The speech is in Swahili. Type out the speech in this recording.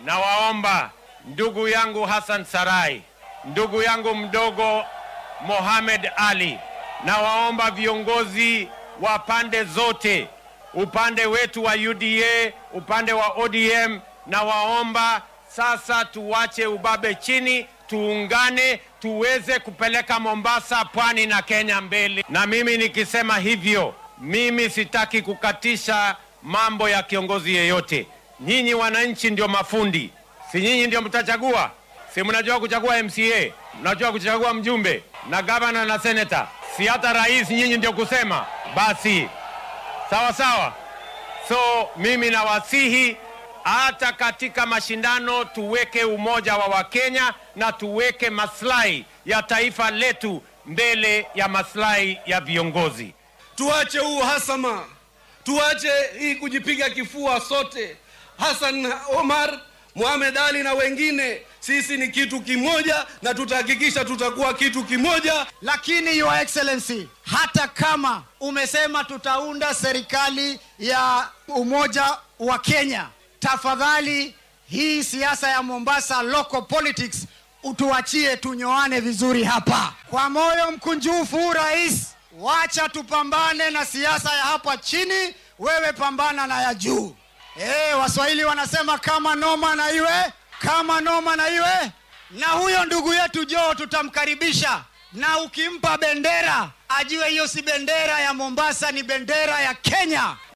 nawaomba ndugu yangu Hassan Sarai, ndugu yangu mdogo Mohamed Ali, nawaomba viongozi wa pande zote, upande wetu wa UDA, upande wa ODM, nawaomba sasa tuwache ubabe chini, tuungane, tuweze kupeleka Mombasa, pwani na Kenya mbele. Na mimi nikisema hivyo, mimi sitaki kukatisha mambo ya kiongozi yeyote. Nyinyi wananchi ndio mafundi, si nyinyi ndio mtachagua? Si mnajua kuchagua MCA, mnajua kuchagua mjumbe na gavana na seneta, si hata rais nyinyi ndio kusema? Basi sawa sawa. So mimi nawasihi hata katika mashindano tuweke umoja wa Wakenya na tuweke maslahi ya taifa letu mbele ya maslahi ya viongozi. Tuache huu uhasama, tuache hii kujipiga kifua sote. Hassan Omar, Mohamed Ali na wengine, sisi ni kitu kimoja na tutahakikisha tutakuwa kitu kimoja. Lakini Your Excellency, hata kama umesema tutaunda serikali ya umoja wa Kenya, tafadhali hii siasa ya Mombasa local politics utuachie tunyoane vizuri hapa. Kwa moyo mkunjufu, rais, wacha tupambane na siasa ya hapa chini, wewe pambana na ya juu. Eh, Waswahili wanasema kama noma na iwe kama noma na iwe. Na huyo ndugu yetu Joe tutamkaribisha, na ukimpa bendera ajue hiyo si bendera ya Mombasa, ni bendera ya Kenya.